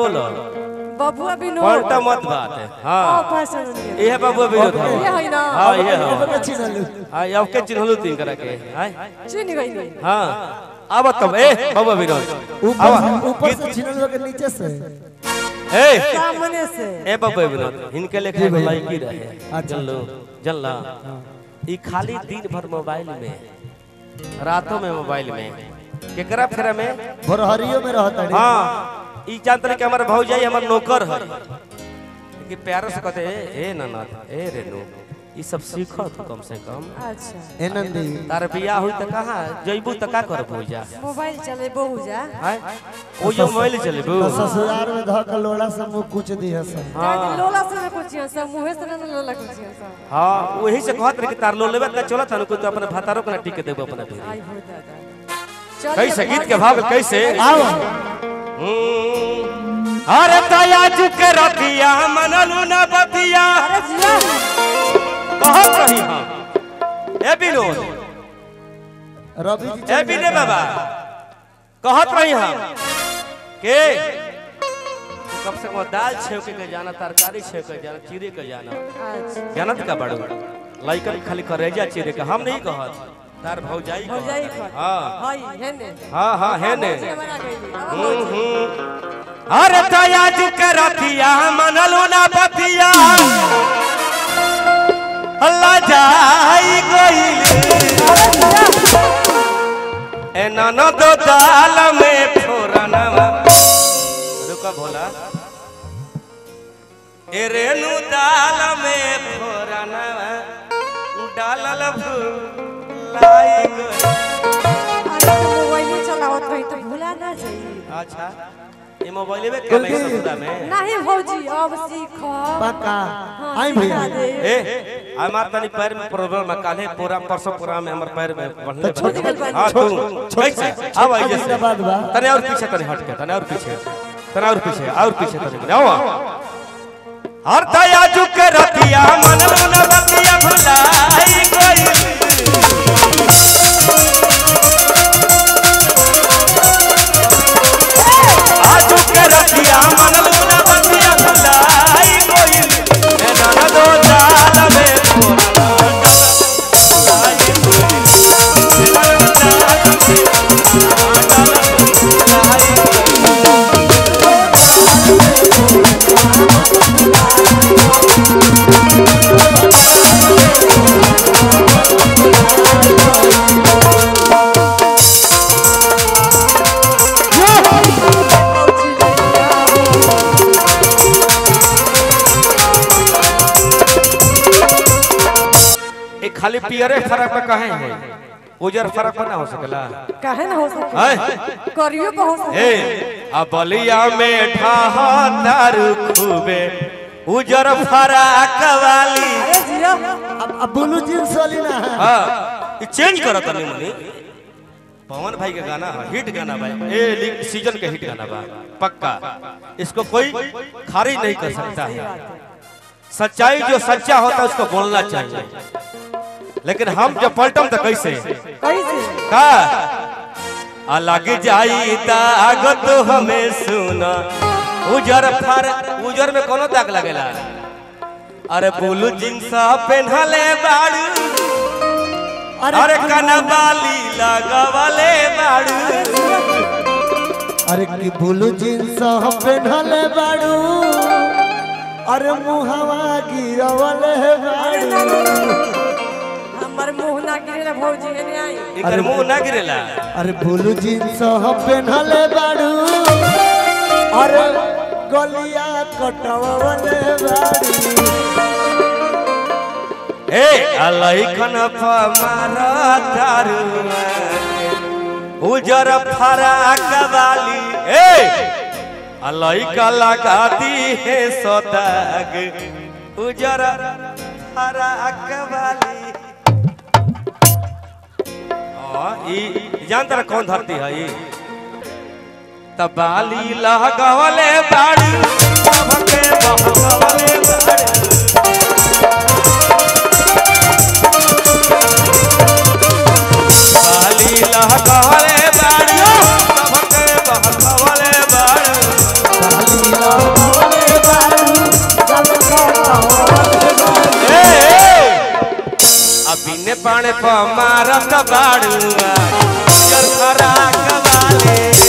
बोलो बबुआ विनोद पलटा मत बात है ओ हाँ फैशन ये है बाबू विनोद ये हाँ है ना हाँ ये है एगो के चिन्हलू हाँ अब के चिन्हलू तीन करा के हाँ चिन्ह गई हाँ अब तब ए बाबू विनोद ऊपर से ऊपर से चिन्हलू के नीचे से ए सामने से ए बाबू विनोद इनके लेके एगो लड़की रहे जनलो जनला ई खाली दिन भर मोबाइल में रातों में मोबाइल में केकरा फेरा में भोरहरियो में रहता है हाँ ई जानते रहे कि हमारे भौजाई हमार नौकर है कि प्यार से कहते ए ए ननद ए रेनू ई सब सीखो तू कम से कम अच्छा ए नंदी तार बियाह हुई त कहाँ जइबू त का कर भौजा मोबाइल चले बहु जा हैं ओ जो मोबाइल चलेबू तो ससुराल में धक लोड़ा से मुंह कुछ दी है सब हाँ लोला से ना कुछ सब मुंह से ना लोला कुछ सब हाँ वही से कहत रहे कि तार लो लेबे त चलत हन को तो अपने भातारो के ना टिक देबो अपने भी आई हो दादा चल कैसे गीत के भाव कैसे आओ हम्म, अरे तया के रतिया मनलू न बतिया अरे जिया कहत रही हम ए विनोद रवि जी ए विनय बाबा कहत रही हम के कम से कम दाल छेके के जाना तरकारी छेके के जाना चीरे के जाना अच्छा जानत का बड़ू लइकन खाली करेजा चीरे के हम नहीं कहत तार भौजाई हो जाई कहत। खा हाँ हाय है ने हाँ हाँ है ने बना गई अब हम्म, हम्म। अरे तया के रतिया मनलू ना बतिया अल्लाह जाई गई ए ननद दाल में फोरनवा रुका भोला ए रेणु दाल में फोरनवा डालल भुलाई गई अरे तो मोबाइल चलावत रही तो भूला ना जाई अच्छा ये मोबाइल में क्या नहीं ससुरा में नहीं भौजी अब सीखो पक्का आई भैया ए हमार तनी पैर में प्रॉब्लम है काले पूरा परसों पूरा में हमर पैर में बढ़ले तो छोड़- बढ़ले। हां तू कैसे अब आई जैसे बाद बा तने और पीछे तने हट के तने और पीछे तने और पीछे और पीछे तने आओ हर दया झुक रतिया मन मन बतिया भुलाई गई आजू के रतिया मन मन बतिया भुलाई गई ए नाना दो जाल में फोड़ा लाई गई ए नाना जाल में लाई गई एक खाली पियरे फर्क में कहे है उजर फर्क में ना हो सकेला काहे ना हो सके है करियो को हो सके ए आ बलिया में ठाहा दारू खूबे उजर फराक वाली अरे जिया अब अब ब्लू जींस वाली ना है हाँ ये चेंज करो तनी मनी पवन भाई का गाना है हिट गाना भाई ए ली- सीजन के हिट गाना बा पक्का इसको कोई खारिज नहीं कर सकता है सच्चाई जो सच्चा होता है उसको बोलना चाहिए लेकिन हम जब पलटम तो कैसे कैसे का अलग जाई दाग तो हमें सुना उजर फर उजर में कोनो दाग लगेला अरे बोलू जींस पहनले बाड़ू अरे कनबाली लगवले बाड़ू अरे की ब्लू जींस हम पहनले बाड़ू अरे मुहवा गिरवले बाड़ू हमर मुंह ना गिरे ना भौजी एने आई इकर मुंह ना गिरेला अरे ब्लू जींस हम पहनले बाड़ू अरे गलिया कटवले बाड़ू ए अलैखन मारा दारू उजर फराक वाली ए अलैका लगाती है सदाग उजर फराक वाली हाँ, ई जानता ना कौन धरती है ई तबाली लहगवले बाड़ी सबके बहगवले बाड़ी बाली लहगवले बाड़ी सबके बहगवले बाड़ी दिन पाने प मारत बाड़ुआ चरखरा कवाले